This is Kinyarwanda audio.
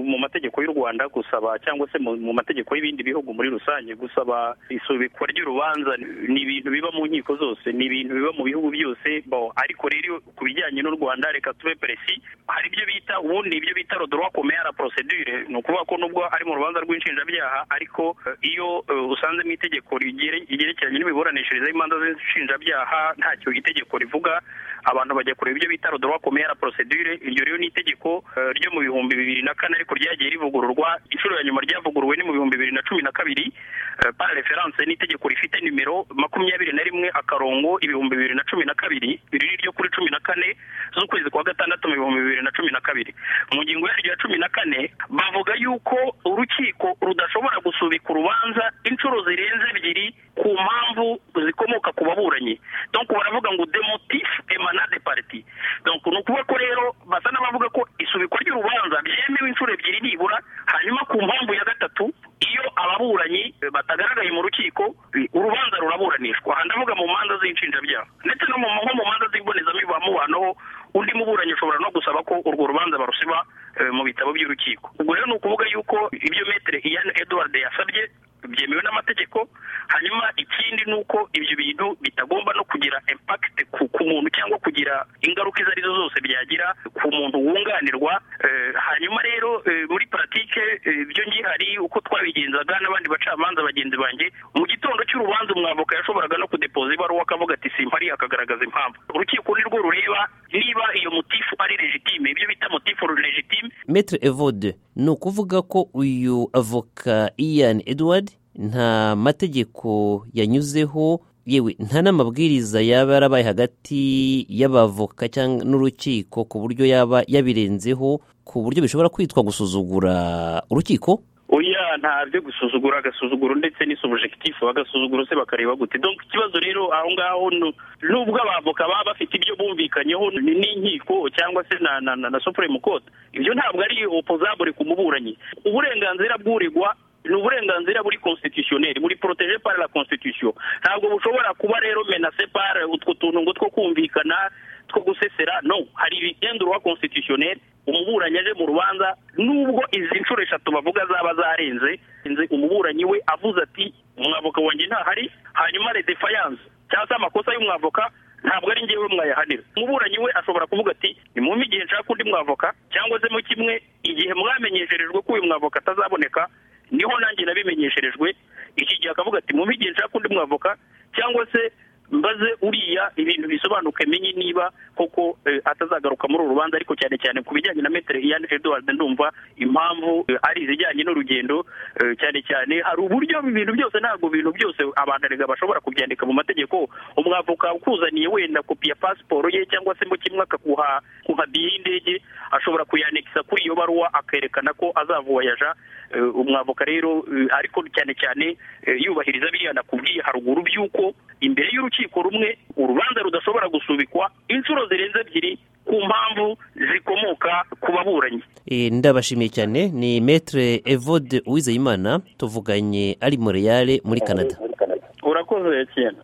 mu mategeko y'u Rwanda gusaba cyangwa se mu mategeko y'ibindi bihugu muri rusange gusaba isubikwa ry'urubanza ni ibintu biba mu nkiko zose ni ibintu biba mu bihugu byose bo ariko rero ku bijyanye n'u Rwanda reka tube peresi hari ibyo bita ubundi ibyo bita rodroit commun la procedure ni ukuvuga ko nubwo ari mu rubanza rw'inshinjabyaha ariko iyo usanzemo itegeko ryerekeranye n'imiburanishirize y'imanza z'inshinjabyaha ntacyo itegeko rivuga abantu bajya kureba ibyo bita rodroit commun la procedure iryo rero ni itegeko ryo mu bihumbi bibiri na kane ariko ryagiye rivugururwa inshuro ya nyuma ryavuguruwe ni mu bihumbi bibiri na cumi na kabiri para referanse ni itegeko rifite nimero makumyabiri na rimwe akarongo ibihumbi bibiri na cumi na kabiri iri ni ryo kuri cumi na kane z'ukwezi kwa gatandatu mu bihumbi bibiri na cumi na kabiri mu ngingo yaryo ya cumi na kane bavuga yuko urukiko rudashobora gusubika urubanza inshuro zirenze ebyiri ku mpamvu zikomoka ku baburanyi donko baravuga ngo demotif emanade pariti donko ni ukuvuga ko rero basa n'abavuga ko isubikwa ry'urubanza byemewe inshuro ebyiri nibura hanyuma ku mpamvu ya gatatu iyo ababuranyi batagaragaye mu rukiko urubanza ruraburanishwa aha ndavuga mu manza z'inshinjabyaha ndetse no mu manza z'imbonezamibano undi muburanyi ushobora no gusaba ko urwo rubanza barusiba mu bitabo by'urukiko ubwo rero ni ukuvuga yuko ibyo metere iyani eduward yasabye byemewe n'amategeko hanyuma ikindi ni uko ibyo bintu bitagomba no kugira impakite ku muntu cyangwa kugira ingaruka izo arizo zose byagira ku muntu wunganirwa hanyuma rero muri paratike ibyo ngihari uko twabigenzaga n'abandi bacamanza bagenzi banjye mu gitondo cy'urubanza umwavoka yashoboraga no kudepoza ibaruwa akavuga ati simpari akagaragaza impamvu urukiko ni rwo rureba niba iyo mutifu ari legitime ibyo bita mutifu legitime metre evode ni ukuvuga ko uyu avoka ian edward nta mategeko yanyuzeho yewe nta n'amabwiriza yaba yarabaye hagati y'abavoka cyangwa n'urukiko ku buryo yaba yabirenzeho ku buryo bishobora kwitwa gusuzugura urukiko oya nta byo gusuzugura agasuzuguro ndetse n'isubujekitifu agasuzuguro se bakareba gute donka ikibazo rero aho ngaho nubwo abavoka baba bafite ibyo bumvikanyeho n'inkiko cyangwa se na na na supuremu kode ibyo ntabwo ari opozabure ku muburanyi uburenganzira bw'uregwa ni uburenganzira buri constitutionnel buri protege par la constitution ntabwo bushobora kuba rero menase par utwo tuntu ngo two kumvikana two gusesera no hari ibigendurwa constitutionnel umuburanyi aje mu rubanza nubwo izi nshuro eshatu bavuga zaba zarenze umuburanyi we avuze ati umwavoka wanjye ntahari hanyuma le defiance cyangwa se amakosa y'umwavoka ntabwo ari ngewe mwayahanira umuburanyi we ashobora kuvuga ati ni mu igihe nshaka undi mwavoka cyangwa se mu kimwe igihe mwamenyesherejwe ko uyu mwavoka atazaboneka niho nanjye nabimenyesherejwe iki gihe akavuga ati mu igihe nshaka undi mwavoka cyangwa se mbaze uriya ibintu bisobanuke menye niba koko atazagaruka muri uru rubanza ariko cyane cyane ku bijyanye na metere iyani eduard ndumva impamvu ari izijyanye n'urugendo cyane cyane hari uburyo ibintu byose ntabwo ibintu byose abantu rega bashobora kubyandika mu mategeko umwavoka ukuzaniye wenda kopi ya pasiporo ye cyangwa se mu kimwe akaguha kuhabiye y'indege ashobora kuyanikisa kuri iyo baruwa akerekana ko azavuwayaja umwavoka rero ariko cyane cyane yubahiriza biriya nakubwiye haruguru by'uko imbere y'urukiko rumwe urubanza rudashobora gusubikwa inshuro zirenze ebyiri ku mpamvu zikomoka ku baburanyi ndabashimiye cyane ni metre evode uwizeyimana tuvuganye ari moreyale muri canada urakoze cyane